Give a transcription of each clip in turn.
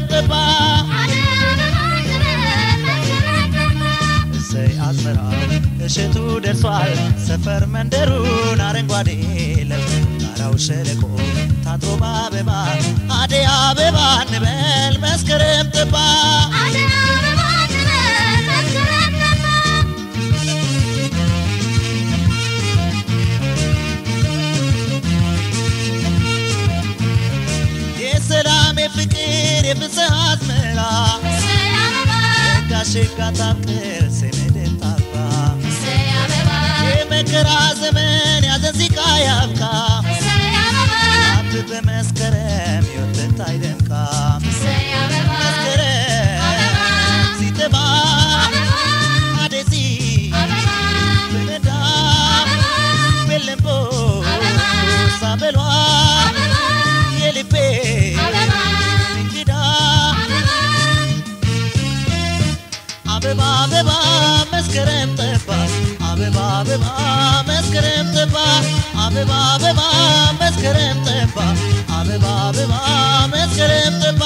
ጠባ እሰይ አዝመራ እሸቱ ደርሷል ሰፈር መንደሩን አረንጓዴ ለብሶ ጋራው ሸለቆ ታጥሮ በአበባ አደይ አበባ እንበል መስከረም ጠባ የሰላም የፍቅር የፍስሐ አዝመራ ጋሽጋ ታብቅር ስምድር ታባ የመከራ ዘመን ያዘን ሲቃ ያብቃ አብ በመስከረም ሕይወት በታይ ደምቃ መስከረም ሲጠባ አደሲ በነዳ በለምቦ ሳበሏ የልቤ እንግዳ አበባ አበባ መስከረም ጠባ አበባ አበባ መስከረም ጠባ አበባ አበባ መስከረም ጠባ አበባ አበባ መስከረም ጠባ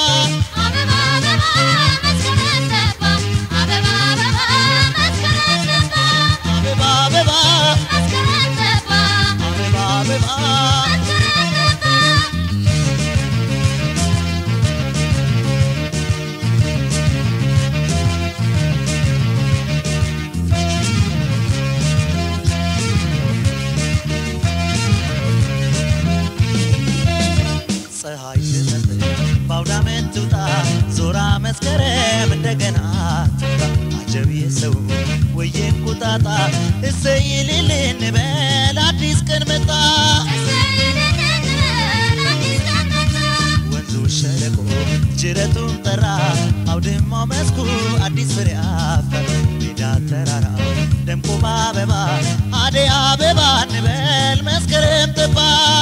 አበባ አበባ አበባ አበባ ፀሐይ ስትጠልቅ በአውደ ዓመት ትውጣ ዞራ መስከረም እንደገና ትውጣ አጀብ የሰው ወየ እንቁጣጣ እሰይ እልል እንበል አዲስ ቀን መጣ ወንዙ ሸለቆ ጅረቱን ጠራ አውድማው መስኩ አዲስ ፍሬ አፈራ ሜዳ ተራራው ደምቆ በአበባ አደይ አበባ እንበል መስከረም ጠባ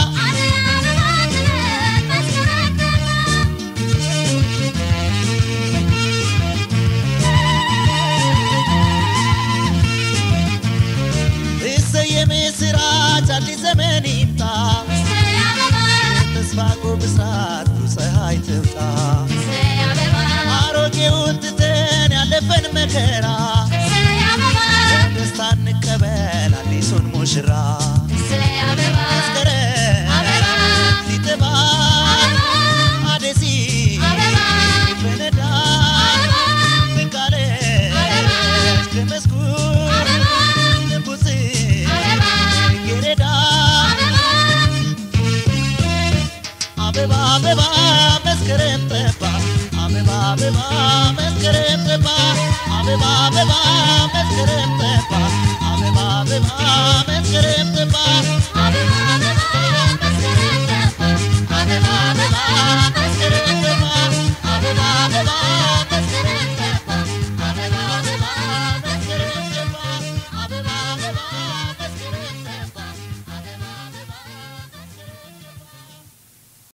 እሰይ የምስራች አዲስ ዘመን ይምጣ ተስፋ ብስራት ፀሐይ ትውጣ አሮጌውን ትተን ያለፈን መከራ ደስታ እንቀበል አዲሱን ሙሽራ መስከረም ሲጠባ አደሲ ፈነዳ ፍቃለች ከመስኩ ንቡስ ጌሬዳ አበባ አበባ መስከረም ጠባ አበባ አበባ መስከረም ጠባ አበባ አበባ መስከረም ጠባ አበባ አበባ መስከረም ጠባ አበባ አበባ